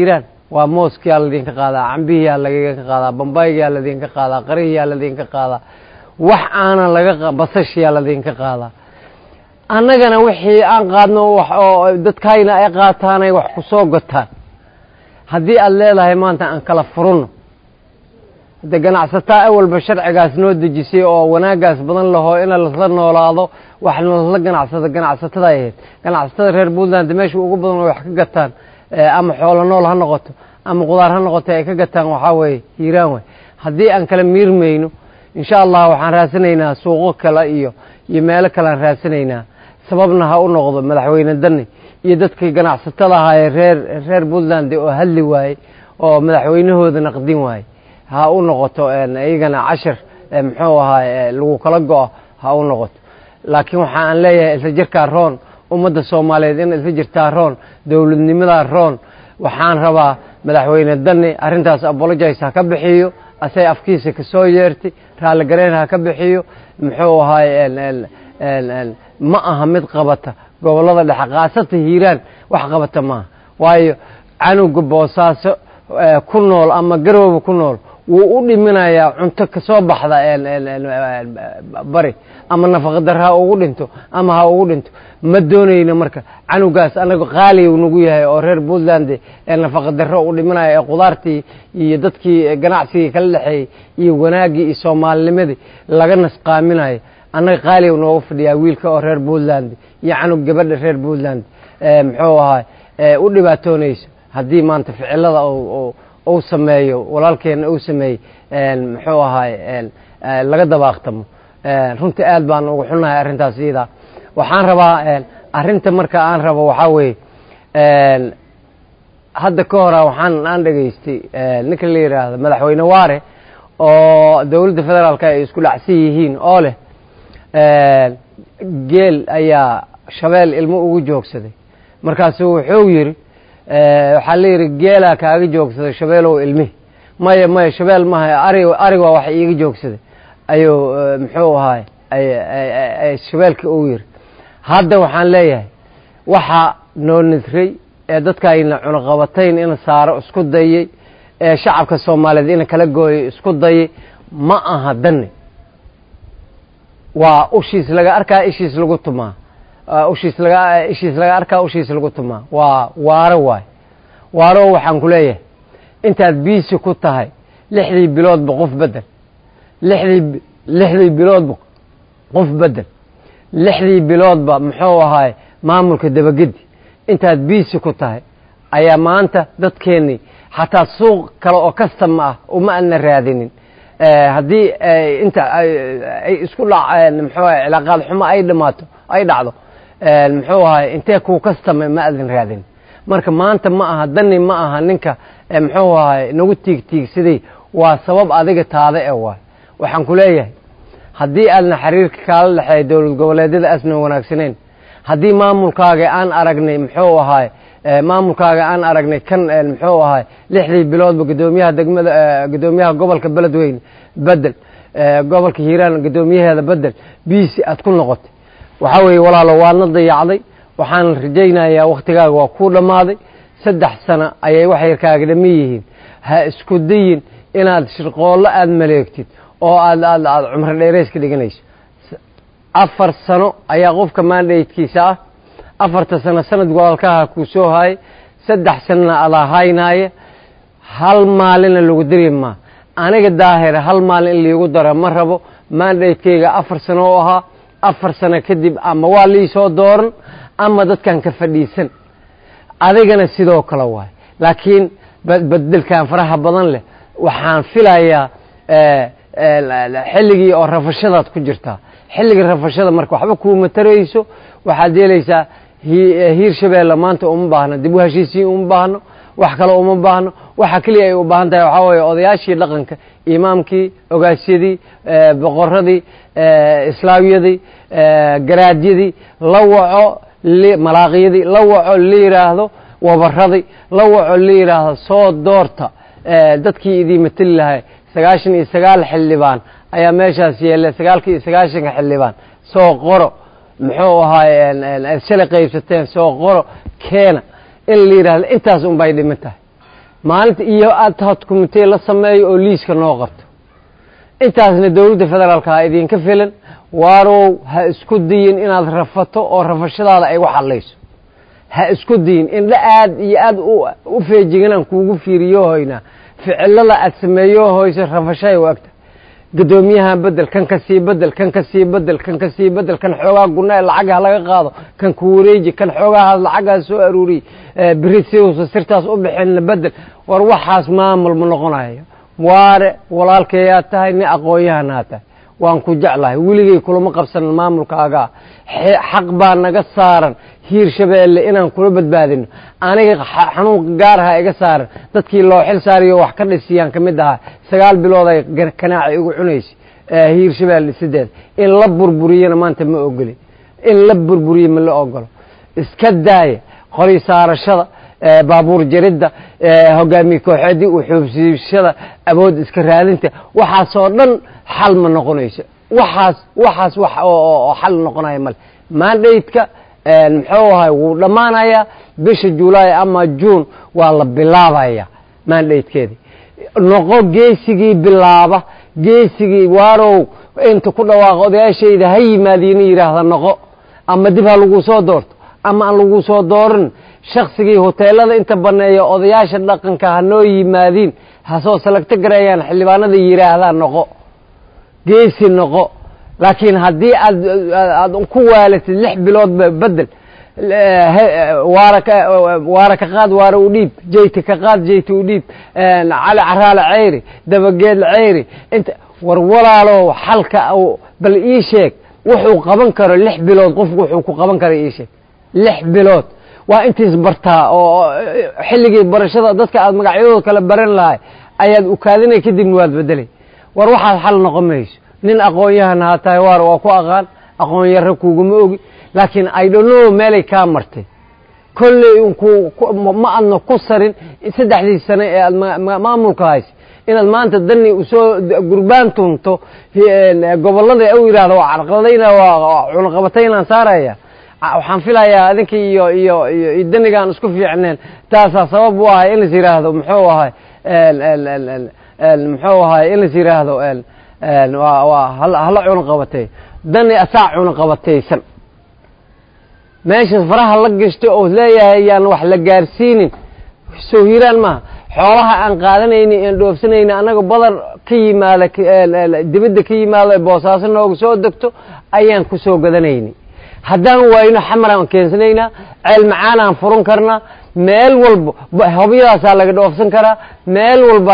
waa mooskiyaa ladinka qaadaa cambihiyaa laydinka qaadaa bambaygiyaa ladinka qaadaa qarihiyaa ladinka qaadaa wax aanan laga basashiyaa ladinka qaadaa annagana wixii aan qaadno wax oo dadkayna ay qaataanay wax ku soo gotaan haddii aada leedahay maanta aan kala furunno de ganacsataa awalba sharcigaas noo dejisay oo wanaagaas badan lahoo in lasla noolaado wax lasla ganacsado ganacsatada ay ahayd ganacsatada reer puntland meesha ugu badan oo wax ka gataan ama xoolo nool ha noqoto ama qudaar ha noqoto ay ka gataan waxaa weeye hiiraan way haddii aan kala miirmayno insha allah waxaan raasanaynaa suuqo kale iyo iyo meelo kale aan raasanaynaa sababna ha u noqdo madaxweyne dani iyo dadkii ganacsatada ahaa ee reer reer puntland oo hadli waayey oo madaxweynahooda naqdin waayey ha u noqoto iyagana cashir muxuu ahaa lagu kala go-o ha u noqoto laakiin waxa aan leeyahay isla jirkaa roon ummadda soomaaliyeed in isla jirtaa roon dowladnimadaa roon waxaan rabaa madaxweyne dani arrintaas apologize ha ka bixiyo asay afkiisa ka soo yeertay raalligareyn ha ka bixiyo muxuu ahaay ma aha mid qabata gobollada dhexe khaasata hiiraan wax qabata maaha waayo canuga boosaaso ku nool ama garooba ku nool wuu u dhiminayaa cunto kasoo baxda bari ama nafaqadar ha ugu dhinto ama ha ugu dhinto ma doonayno marka canugaas anaga qaaliyu nagu yahay oo reer puntland ee nafaqadaro u dhiminaya ee qudaartii iyo dadkii ganacsigii kala dhexeeyey iyo wanaaggii iyo soomaalinimadii laga nasqaaminayo annaga qaaliyu noogu fadhiyaa wiilka oo reer puntland iyo canug gabadha reer puntland muxuu ahaa u dhibaatoonayso haddii maanta ficilada uu sameeyo walaalkeena uu sameeyey muxuu ahaay laga dabaaqtamo runtii aad baan ugu xunnahay arrintaas iyadaa waxaan rabaa arrinta marka aan rabo waxaa weeye hadda ka hora waxaan aan dhegaystay ninka la yidhaahdo madaxweyne waare oo dowladda federaalka ay isku dhacsan yihiin oo leh geel ayaa shabeel ilmo ugu joogsaday markaasu wuxuu yidhi waxaa la yidhi geelaa kaaga joogsaday shabeelow ilmihi maya maya shabeel maaha ari ariga wax iiga joogsaday ayuu muxuu ahaay shabeelka uu yidhi hadda waxaan leeyahay waxaa noo nisray ee dadkayna cunaqabatayn in saaro isku dayey ee shacabka soomaaliyeed ina kala gooyo isku dayay ma aha dani waa ushiis laga arkaa ishiis lagu tumaa ushiis laga ishiis laga arkaa ushiis lagu tumaa waa waaro waay waaro waxaan ku leeyahay intaad biisi ku tahay lixdii biloodba qof bedel lixdii lixdii biloodba qof bedel lixdii biloodba muxuu ahaay maamulka dabagedi intaad biisi ku tahay ayaa maanta dadkeennii xataa suuq kale oo kastama ah uma adna raadinin haddii inta ay isku dhaceen muxuu ahay cilaaqaad xumo ay dhamaato ay dhacdo muxuu ahay intee kuu kastama ma adin raadin marka maanta ma aha dani ma aha ninka muxuu ahay nagu tiigtiigsaday waa sabab adiga taada e waay waxaan ku leeyahay haddii aadna xiriirka kaala dhexeeya dowlad goboleedyada asna wanaagsaneyn haddii maamulkaaga aan aragnay muxuu ahaay maamulkaaga aan aragnay kan muxuu ahaay lixdii biloodba gudoomiyaha degmada gudoomiyaha gobolka beledweyne bedel gobolka hiiraan gudoomiyaheeda bedel biisi aad ku noqotay waxaa weeye walaalo waadna dayacday waxaan rajaynayaa wakhtigaaga waa kuu dhammaaday saddex sano ayay wax yarkaaga dhami yihiin ha isku dayin inaad shirqoollo aada maleegtid oo aad aad aad cumro dheerays ka dhiganayso afar sano ayaa qofka maandhaydkiisa ah afarta sano sanad gobolkaha kuu soo haayay saddex sanona adaa haynaaya hal maalina lagu dari maa aniga daahira hal maalin in liigu daro ma rabo maandhaydkayga afar sano oo ahaa afar sano kadib ama waa liisoo dooran ama dadkan ka fadhiisan adigana sidoo kale waay laakiin bedelkan faraha badan leh waxaan filayaa xilligii oo rafashadaad ku jirtaa xilligii rafashada marka waxba kuuma tarayso waxaad yeelaysaa hiir shabeelle maanta uma baahno dib u heshiisiin uma baahno wax kale uma baahno waxa keliya ay u baahan tahay waxaa weeye odayaashii dhaqanka imaamkii ogaasyadii boqoradii islaamyadii garaadyadii la waco malaaqyadii la waco la yidhaahdo wabaradii la waco la yidhaahdo soo doorta dadkii idii mateli lahay sagaashan iyo sagaal xildhibaan ayaa meeshaas yeelle sagaalka iyo sagaashanka xildhibaan soo qoro muxuu ahaay shalay qaybsateen soo qoro keena in la yidhahdo intaas un bay dhiman tahay maalinta iyo ad hoc commitee la sameeyo oo liiska noo qabto intaasna dowladda federaalka ha idinka filan waarow ha isku dayin inaad rafato oo rafashadaada ay wax hadlayso ha isku dayin indha aad iyo aad u feejiganaan kuugu fiiriyo hoynaa ficilada aad sameeyo hoyso rafashay u agta gadoomiyahan bedel kan ka sii bedel kan ka sii bedel kan ka sii bedel kan xoogaa gunaa lacagha laga qaado kan ku wareeji kan xoogaha lacagaha soo aruuriy beri siusa sirtaas u bixinna bedel war waxaas maamul ma noqonayo waare walaalkeeyaa tahay nin aqoon-yahanaa tahay waan ku jeclahay weligay kulama qabsanan maamulkaagaa xaq baa naga saaran hiir shabeelle inaan kula badbaadino aniga xanuunka gaaraha iga saaran dadkii loo xil saariyo wax ka dhisiyaan ka mid ahaa sagaal bilood ay kanaaca igu cunaysay hiir shabeelle sideed in la burburiyana maanta ma ogoli in la burburiyo ma la ogolo iska daaya qori saarashada baabuur jaridda hogaamiye kooxeedii uxuubsiishada awood iska raadinta waxaasoo dhan xal ma noqonayso waxaas waxaas wax oo xal noqonaya male mandateka muxuu ahay wuu dhammaanayaa bisha julaay ama juun waa la bilaabaya mandatekeedi noqo geesigii bilaaba geesigii waarow inta ku dhawaaqo odayaashayda ha yimaadiina yidhaahda noqo ama dib ha lagu soo doorto ama aan lagu soo doorin shaksigii hoteelada inta baneeya odayaasha dhaqanka ha noo yimaadiin ha soo salagto gareeyaan xildhibaanada yidhaahdaa noqo geesi noqo laakiin haddii aad aad ku waalatid lix biloodba bedel waara ka waara ka qaad waara u dhiib jeyti ka qaad jeyti u dhiib cali caraale ceyri dabageedle ceyri inta war walaalow xalka bal ii sheeg wuxuu qaban karo lix bilood qofku wuxuu ku qaban kara ii sheeg lix bilood waa intiis bartaa oo xilligii barashada dadka aad magacyadooda kala baran lahay ayaad ukaadinay kadibna waad bedelay war waxaad xal noqon mayso nin aqoon-yahan haa tahay waar waa ku aqaan aqoon yarro kuuguma ogi laakiin idhono meelay kaa martay kolley ma adna ku sarin saddexdii sane ee aad maamulka haysa inaad maanta dani usoo gurbaan tunto gobollada u yidhahdo waa carqaladayna waa cunaqabataynaan saaraya waxaan filayaa adinka iyo iyo iyo danigaan isku fiicneen taasaa sabab u ahay in lais yidhaahdo muxuu ahay muxuu ahay in lais yidhaahdo waa hala cunaqabatay dani asaa cunaqabataysan meeshaas faraha la gashto oo leeyahay yaan wax la gaarsiinin soo hiiraan maaha xoolaha aan qaadanayni aan dhoofsanayni annaga badar ka yimaada dibadda ka yimaado boosaaso nooga soo degto ayaan ku soo gadanayni haddaan waayno xamaraan keensanaynaa ceel macaanaan furan karnaa meel walba hobyadaasaa laga dhoofsan karaa meel walba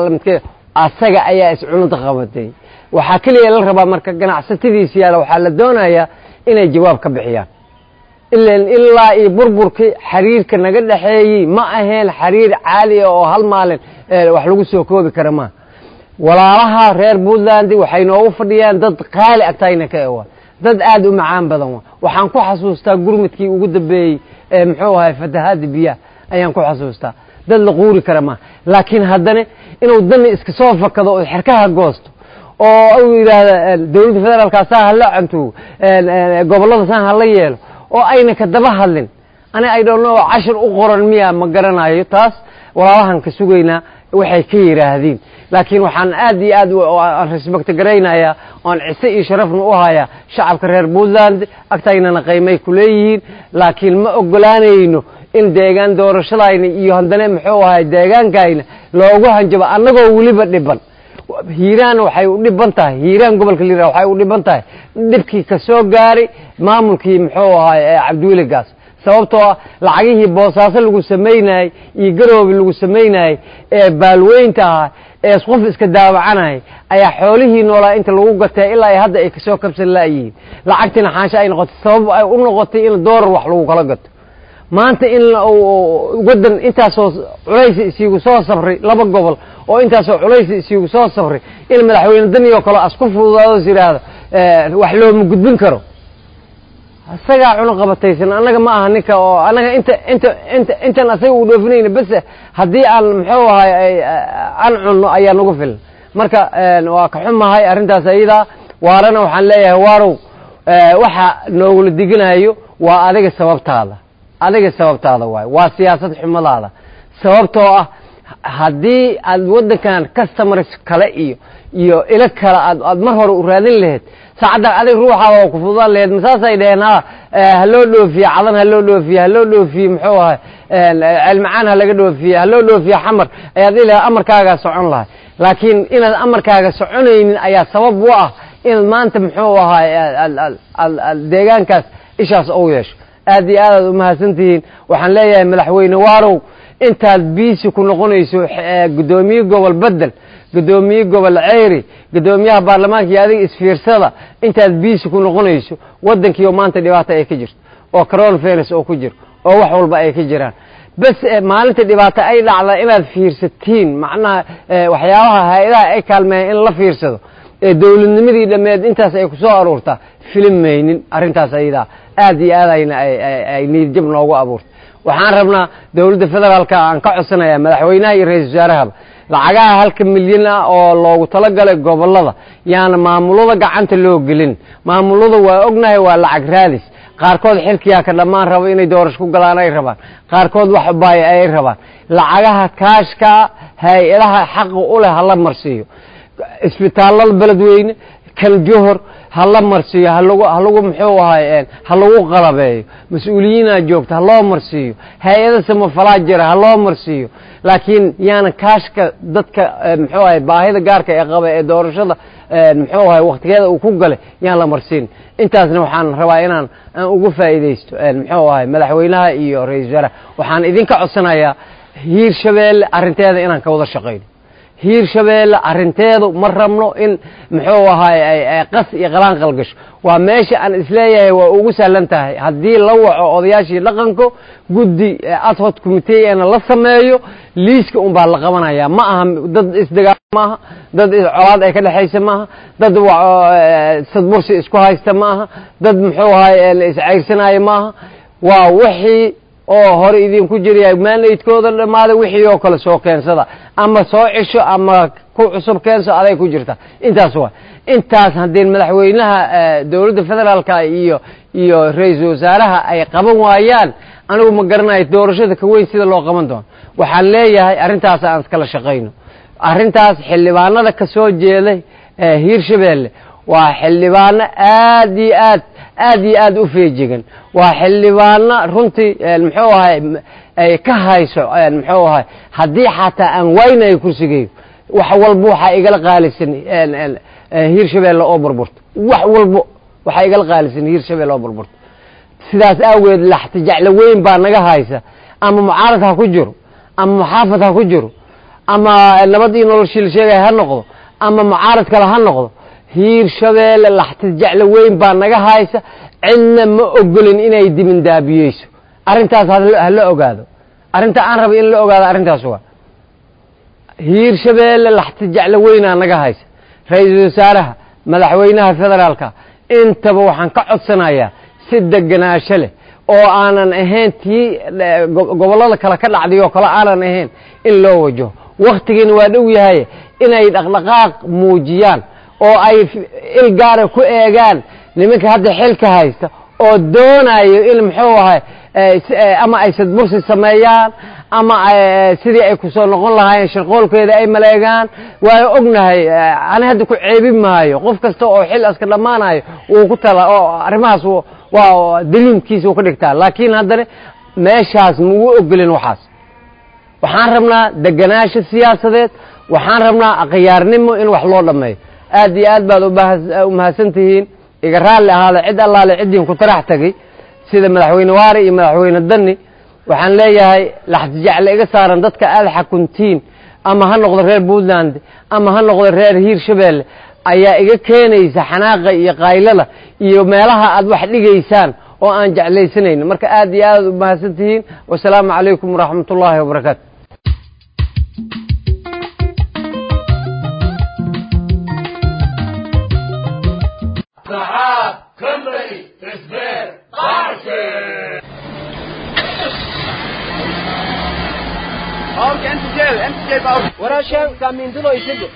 asaga ayaa iscunada qabatay waxaa keliya la rabaa marka ganacsatadiisa yaala waxaa la doonayaa inay jawaab ka bixiyaan ilan ilaa iyo burburkii xiriirka naga dhexeeyey ma aheen xiriir caali ah oo hal maalin wax lagu soo koobi kara maa walaalaha reer puntland waxay noogu fadhiyaan dad qaali agtayna ka ewa dad aada u macaan badan wa waxaan ku xasuustaa gurmadkii ugu dambeeyey ee muxuu ahay fatahaada biyaha ayaan ku xasuustaa dad la quuri kara maa laakiin haddana inuu dani iska soo fakado oo xerkaha goosto oo u yidhaahda dowladda federaalka saa hala cantuugo gobollada saa hala yeelo oo ayna ka daba hadlin ani ay dhoono cashir u qoran miya ma garanayo taas walaalahan ka sugaynaa waxay ka yidhaahdiin laakiin waxaan aad iyo aad aan respect garaynayaa oan cise iyo sharafna u hayaa shacabka reer puntland agtaynana qaymay ku leeyihiin laakiin ma ogolaanayno in deegaan doorashadayna iyo haddana muxuu ahay deegaankayna loogu hanjabo annagoo weliba dhiban hiiraan waxay u dhiban tahay hiiraan gobolka liira waxay u dhiban tahay dhibkii ka soo gaaray maamulkii muxuu ahay cabdiweli gaas sababtoo ah lacagihii boosaaso lagu samaynayey iyo garoobi lagu samaynayey ee baalweynta ahaa ee qof iska daawacanayay ayaa xoolihii noolaa inta lagu gatay ilaa ay hadda ay kasoo kabsan laayihiin lacagtiina xaansho ay noqotay sabab ay u noqotay in doolar wax lagu kala gato maanta in waddan intaasoo culaysi isiigu soo safray laba gobol oo intaasoo culaysi isiigu soo safray in madaxweyne dani oo kale asku fududaado is yidhaahdo wax looma gudbin karo isagaa cunaqabataysan annaga ma aha ninka oo annaga inta inta inta intan asaga uu dhoofinayna bes haddii aan muxuu ahay aan cunno ayaa nagu filan marka waa ka xumahay arrintaas ayadaa waarana waxaan leeyahay waarow waxa noogula diginayo waa adiga sababtaada adiga sababtaada waay waa siyaasad xumadaada sababtoo ah haddii aad waddankan customers kale iyo iyo ilo kale aad aad mar hore u raadin lahayd saacadda adig ruuxaada oo ku fududaan lahayd masaasay dheheen ha ha loo dhoofiye cadan ha loo dhoofiye ha loo dhoofiye muxuu ahay celmacaan ha laga dhoofiye ha loo dhoofiye xamar ayaad dhihi lahayd amarkaagaa socon lahay laakiin inaad amarkaaga soconaynin ayaa sabab u ah inaad maanta muxuu ahay deegaankaas ishaas ou yeesho aad iyo aad aad umahadsan tihiin waxaan leeyahay madaxweyne waarow intaad biisi ku noqonayso guddoomiye gobol bedel guddoomiye gobol ceyri guddoomiyaha baarlamaanka iyo adiga isfiirsada intaad biisi ku noqonayso waddankiioo maanta dhibaato ay ka jirto oo coronavirus oo ku jiro oo wax walba ay ka jiraan bas maalinta dhibaato ay dhacda inaad fiirsatiin macnaha waxyaabaha hay-adaha ay kaalmeeyan in la fiirsado ee dowladnimadii dhammeed intaas ay kusoo aruurtaa filim maynin arrintaas ayadaa aad iyo aad ayna ay niidjab noogu abuurtay waxaan rabnaa dowladda federaalka aan ka codsanayaa madaxweynaha iyo ra-isul wasaarahaba lacagaha halka milyan ah oo loogu talagalay gobollada yaana maamulada gacanta loo gelin maamulada waa ognahay waa lacag raadis qaarkood xilkiyaa ka dhammaan raba inay doorasho ku galaan ay rabaan qaarkood wax baaya ay rabaan lacagaha kaashkaa hay-adaha xaqa u leh hala marsiiyo isbitaallada beledweyne kan johor hala marsiiyo halagu halagu muxuu ahay ha lagu qalabeeyo mas-uuliyiinaa joogta ha loo marsiiyo hay-ada samafalaa jira ha loo marsiiyo laakiin yaana kaashka dadka muxuu ahay baahida gaarka ee qaba ee doorashada muxuu ahay waktigeeda uu ku galay yaan la marsiin intaasna waxaan rabaa inaan aan ugu faa'iidaysto muxuu ahay madaxweynaha iyo ra-isul wasaaraha waxaan idinka codsanayaa hiir shabeelle arrinteeda inaan ka wada shaqayno hiir shabeelle arrinteedu ma rabno in muxuu ahaay qas iyo qalaanqal gasho waa meesha aan isleeyahay waa ugu sahlan tahay haddii la waco odayaashii dhaqanko guddi adhod committeena la sameeyo liiska un baa la qabanaya ma aha dad isdagaal maaha dad colaad ay ka dhexaysa maaha dad sadbursi isku haysta ma aha dad muxuu ahaay iscayrsanaayo maaha waa wixii oo hore idinku jiraya maanaydkooda dhammaaday wixii oo kale soo keensada ama soo cisho ama ku cusub keenso aday ku jirta intaas waa intaas haddii madaxweynaha dowladda federaalka iyo iyo ra-iisul wasaaraha ay qaban waayaan anigu ma garanayo doorashada ka weyn sida loo qaban doono waxaan leeyahay arrintaas aan iskala shaqayno arrintaas xildhibaanada ka soo jeeday hiirshabeelle waa xildhibaano aad iyo aad aad iyo aad u feejigan waa xildhibaano runtii muxuu ahay ay ka hayso muxuu ahay haddii xataa aan waynayo kursigeeyo wax walbo waxaa igala qaalisan hiirshabeelle oo burburto wax walbo waxaa igala qaalisan hiirshabeelle oo burburto sidaas aageed laxtijaclo weyn baa naga haysa ama mucaarad ha ku jiro ama muxaafad ha ku jiro ama nabad iyo noloshii la sheegaya ha noqdo ama mucaarad kale ha noqdo hiirshabeelle laxtijaclo weyn baa naga haysa cidna ma ogolin inay dibindaabiyeyso arrintaas hala ogaado arrinta aan raba in la ogaado arrintaas waa hiirshabeelle laxtijaclo weynaa naga haysa ra-iisul wasaaraha madaxweynaha federaalka intaba waxaan ka codsanayaa si deganaasho leh oo aanan ahayn tii gobollada kale ka dhacday oo kale aanan ahayn in loo wajaho waktigiina waa dhow yahay inay dhaqdhaqaaq muujiyaan oo ay il gaara ku eegaan nimanka hadda xilka haysta oo doonayo in muxuu ahay ama ay sadbursi sameeyaan ama sidii ay kusoo noqon lahaayeen shirqoolkeeda ay maleegaan waa ognahay ani hadda ku ceebi maayo qof kasta oo xil aska dhammaanayo wuu ku tala oo arrimahaas waa daliimkiisa uu ka dhigtaa laakiin haddana meeshaas maugu ogolin waxaas waxaan rabnaa deganaasho siyaasadeed waxaan rabnaa akhyaarnimo in wax loo dhammeeyo aad iyo aad baad umahadsan tihiin iga raalli ahaada cid allaale ciddin ku tarax tegey sida madaxweyne waari iyo madaxweyne dani waxaan leeyahay laxtijacle iga saaran dadka aada xakuntiin ama ha noqdo reer puntland ama ha noqdo reer hiirshabeelle ayaa iga keenaysa xanaaqa iyo qaylada iyo meelaha aad wax dhigaysaan oo aan jeclaysanayn marka aad iyo aad umahadsan tihiin wasalaamu calaykum waraxmat ullaahi wabarakaatu warashan samindulo isigo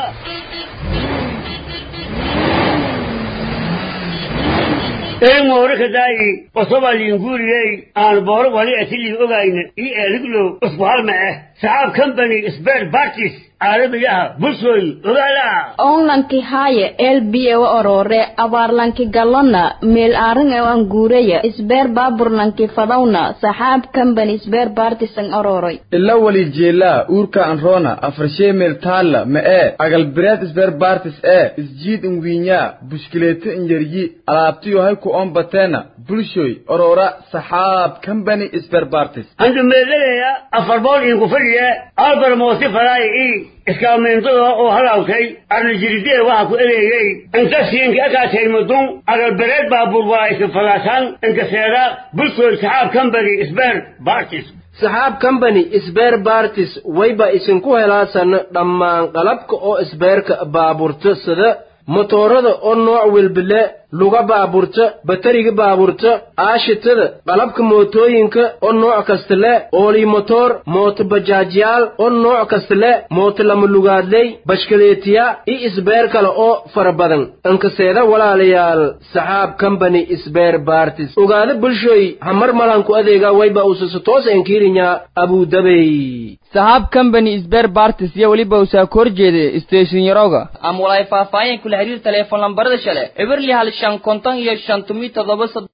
eemoorikadaayi osobalinguriyey aan booro wali atilii ogayna ii eeliglow usbuhalma eh saxaab company spare parties caalamigaha bulshooy ogaala onlanki haaye elbiye wa orore abaarlanki galona meel aaran e an guuraya isbeer baaburlanki fadawna saxaab company isbeer baartisan ororoy ila wali jeelaa uurka anroona afarshee meel taalla ma ee agalbireed isbeer baartis ee isjiid inwiinyaa bushkileeto injaryi alaabtiyo hay ku oon bateena bulshoy orora saxaab company isbeer baartis andu meeladaya afar bool inku fadhiya albar moosi faraay i iskaameentada oo halaawtay arnajiridee waxa ku ereeyey inta siinka akaatay mudun agalbereed baabuur waa iska falaasaan inka seeda bulshooy saxaab company isbeer baartis saxaab company isbeer baartis wayba isinku helaasan dhammaan qalabka oo isbeerka baaburta sida motoorada oo nooc welbile luga baaburta batariga baaburta aashitada qalabka mootooyinka oo nooc kasta le oolii motoor mooto bajaajyaal oo nooc kasta le mooto lama lugaadley bashkaleetiya iyo isbeer kale oo fara badan inkaseeda walaalayaal saxaab company isbeer baartis ogaada bulshooy hamar malanku adeega wayba usasa toos enkiirinya abudabey saxaab company isbeer baartis iyo weliba usaa ka horjeeda station yaroga ama walaay faahfaahin kula xiriir teleefon lambarada shale eberli hal shan konton iyo shan tumi todoba sod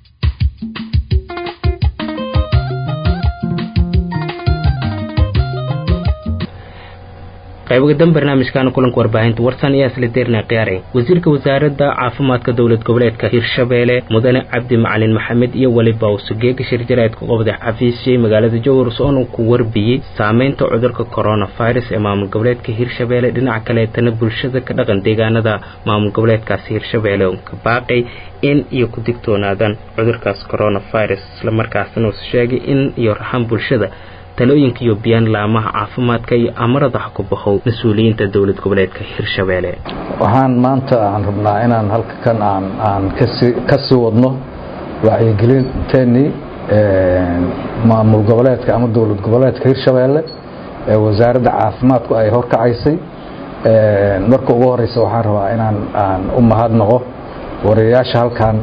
qaybogadan barnaamijkaana kulanka warbaahinta warsan ayaa isla deerna khiyaare wasiirka wasaaradda caafimaadka dowlad goboleedka hirshabeelle mudane cabdi macalin maxamed iyo weliba usugeega shirjaraedka qobda xafiisyay magaalada jowhars oona ku warbiyey saameynta cudurka coronavirus ee maamul goboleedka hirshabeelle dhinaca kaleetana bulshada ka dhaqan deegaanada maamul goboleedkaasi hirshabeelle ka baaqay in iyo ku digtoonaadaan cudurkaas coronavirus islamarkaasna uus sheegay in iyo raxan bulshada talooyinka iyo biyaan laamaha caafimaadka iyo amarada ha ku baxow mas-uuliyiinta dowlad goboleedka hirshabeelle waxaan maanta aan rabnaa inaan halka kan aan aan kasi ka sii wadno wacyigelinteenii maamul goboleedka ama dowlad goboleedka hirshabeelle ee wasaaradda caafimaadku ay horkacaysay marka ugu horeysa waxaan rabaa inaan aan u mahadnaqo wariyayaasha halkan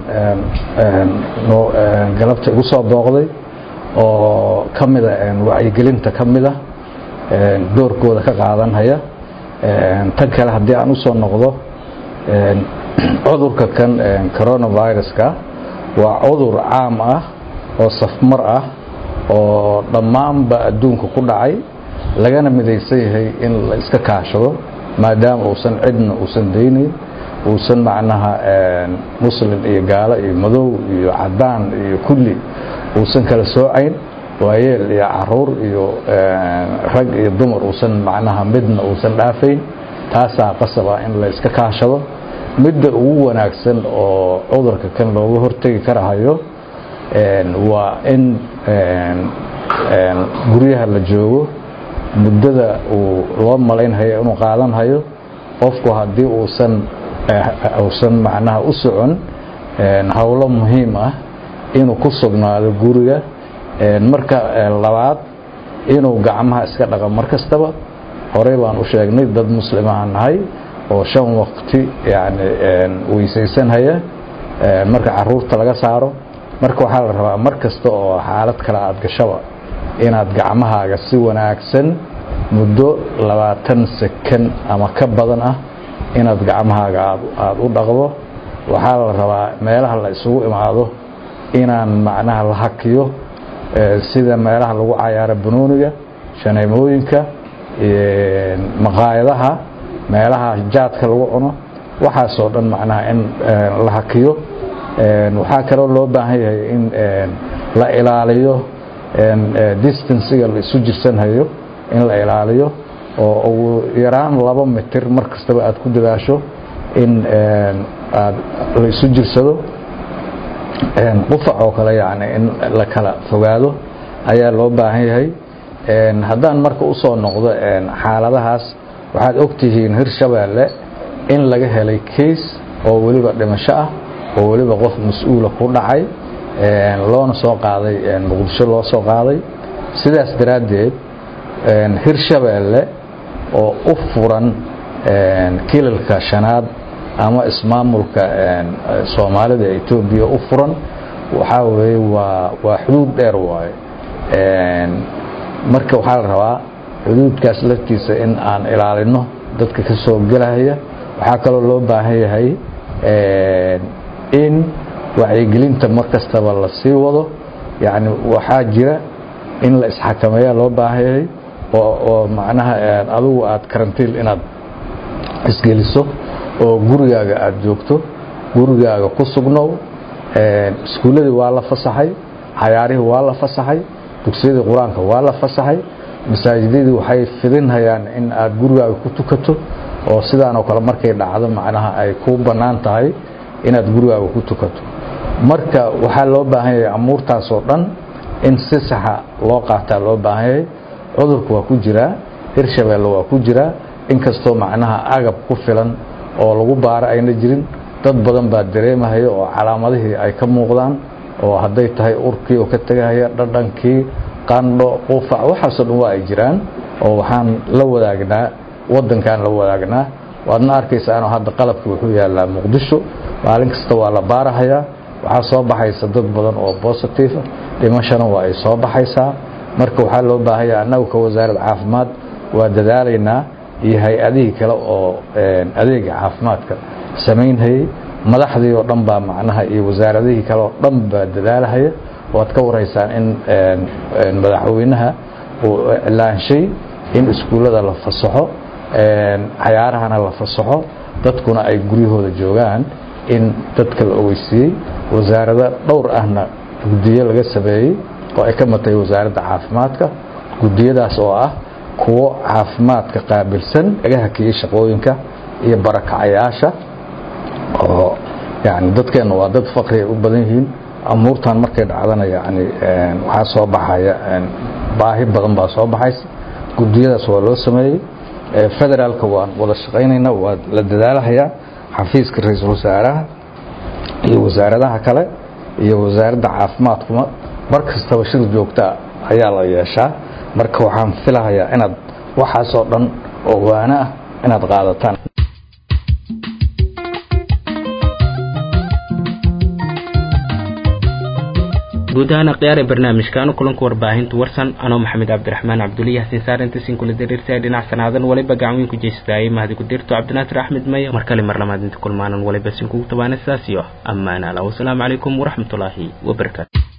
galabta igu soo booqday oo ka mida wacyigelinta ka mida doorkooda ka qaadanhaya tan kale haddii aan usoo noqdo cudurka kan coronaviruska waa cudur caam ah oo safmar ah oo dhammaanba adduunka ku dhacay lagana midaysan yahay in la iska kaashado maadaama uusan cidna uusan daynayn uusan macnaha muslim iyo gaalo iyo madow iyo cadaan iyo kulli uusan kala soocayn waayeel iyo caruur iyo rag iyo dumar uusan macnaha midna uusan dhaafayn taasaa qasaba in la iska kaashado midda ugu wanaagsan oo cudurka kan looga hortegi karahayo waa in guryaha la joogo muddada uu loo malaynhayo inuu qaadanhayo qofku haddii uusan uusan macnaha u socon howlo muhiim ah inuu ku sugnaado guriga marka labaad inuu gacmaha iska dhaqo mar kastaba horey baan u sheegnay dad muslimaha nahay oo shan waqti yani weysaysanhaya marka caruurta laga saaro marka waxaa la rabaa mar kasta oo xaalad kale aad gashaba inaad gacmahaaga si wanaagsan muddo labaatan sekan ama ka badan ah inaad gacmahaaga aada u dhaqdo waxaa la rabaa meelaha la isugu imaado inaan macnaha la hakiyo sida meelaha lagu cayaaro banooniga shaneemooyinka maqaayadaha meelaha jaadka lagu cuno waxaasoo dhan macnaha in la hakiyo waxaa kaloo loo baahan yahay in la ilaaliyo distanciga la isu jirsanhayo in la ilaaliyo oo ugu yaraan laba mitir mar kastaba aad ku dadaasho in aad la isu jirsado qufac oo kale yani in la kala fogaado ayaa loo baahan yahay haddaan marka usoo noqdo xaaladahaas waxaad ogtihiin hirshabeelle in laga helay case oo weliba dhimasho ah oo weliba qof mas-uula ku dhacay loona soo qaaday muqdisho loo soo qaaday sidaas daraaddeed hirshabeelle oo u furan kilalka shanaad ama ismaamulka soomaalida etoobiya u furan waxaa weeye waa waa xuduud dheer waaye marka waxaa la rabaa xuduudkaas laftiisa in aan ilaalino dadka ka soo gelaya waxaa kaloo loo baahan yahay in wacyigelinta mar kastaba la sii wado yani waxaa jira in la isxakameeya loo baahan yahay oo macnaha adugu aad karantiil inaad isgeliso oo gurigaaga aad joogto gurigaaga ku sugnow iskuulladii waa la fasaxay cayaarihii waa la fasaxay dugsiyadii qur-aanka waa la fasaxay masaajidadii waxay fidinhayaan in aad gurigaaga ku tukato oo sidaanoo kale markay dhacdo macnaha ay ku bannaan tahay inaad gurigaaga ku tukato marka waxaa loo baahan yahay amuurtaasoo dhan in si saxa loo qaataa loo baahan yahay cudurku waa ku jiraa hirshabeelle waa ku jiraa inkastoo macnaha agab ku filan oo lagu baaro ayna jirin dad badan baa dareemahaya oo calaamadihii ay ka muuqdaan oo hadday tahay urkii oo ka tegahaya dhadhankii qandho qufac waxaasoo dhan waa ay jiraan oo waxaan la wadaagnaa waddankaan la wadaagnaa waadna arkaysaanoo hadda qalabkii wuxuu yaallaa muqdisho maalin kasta waa la baarahayaa waxaa soo baxaysa dad badan oo bositive dhimashana waa ay soo baxaysaa marka waxaa loo baahanya annagu ka wasaaradda caafimaad waa dadaalaynaa iyo hay-adihii kale oo adeega caafimaadka samaynhayay madaxdii oo dhan baa macnaha iyo wasaaradihii kale oo dhan baa dadaalahaya waad ka waraysaan in madaxweynaha uu iclaanshay in iskuullada la fasaxo cayaarahana la fasaxo dadkuna ay guryahooda joogaan in dadka la ogeysiiyey wasaarado dhowr ahna guddiyo laga sameeyey oo ay ka matay wasaaradda caafimaadka guddiyadaas oo ah kuwo caafimaadka qaabilsan laga hakiyey shaqooyinka iyo barakacayaasha oo yani dadkeenna waa dad faqriay u badan yihiin amuurtan markay dhacdana yani waxaa soo baxaya baahi badan baa soo baxaysa guddiyadaas waa loo sameeyey federaalka waan wada shaqaynayna waa la dadaalahayaa xafiiska ra-iisul wasaaraha iyo wasaaradaha kale iyo wasaaradda caafimaadkuma mar kastaba shir joogta ayaa la yeeshaa marka waxaan filahayaa inaad waxaasoo dhan oo waano ah inaad qaadataan guud ahaan akhyaare barnaamijkaanu kulanka warbaahinta warsan anoo maxamed cabdiraxmaan cabduliya xasin saarintasin kula diriirtay dhinac sanaadan waliba gacanweyn ku jeysadaayay mahadi ku dirto cabdinaasir axmed maya mar kale mar labaad inta kulmaanan waliba sin kugu tabaana sidaas iyo ammaan ala wasalaamu calaykum waraxmatullaahi wabarakaatu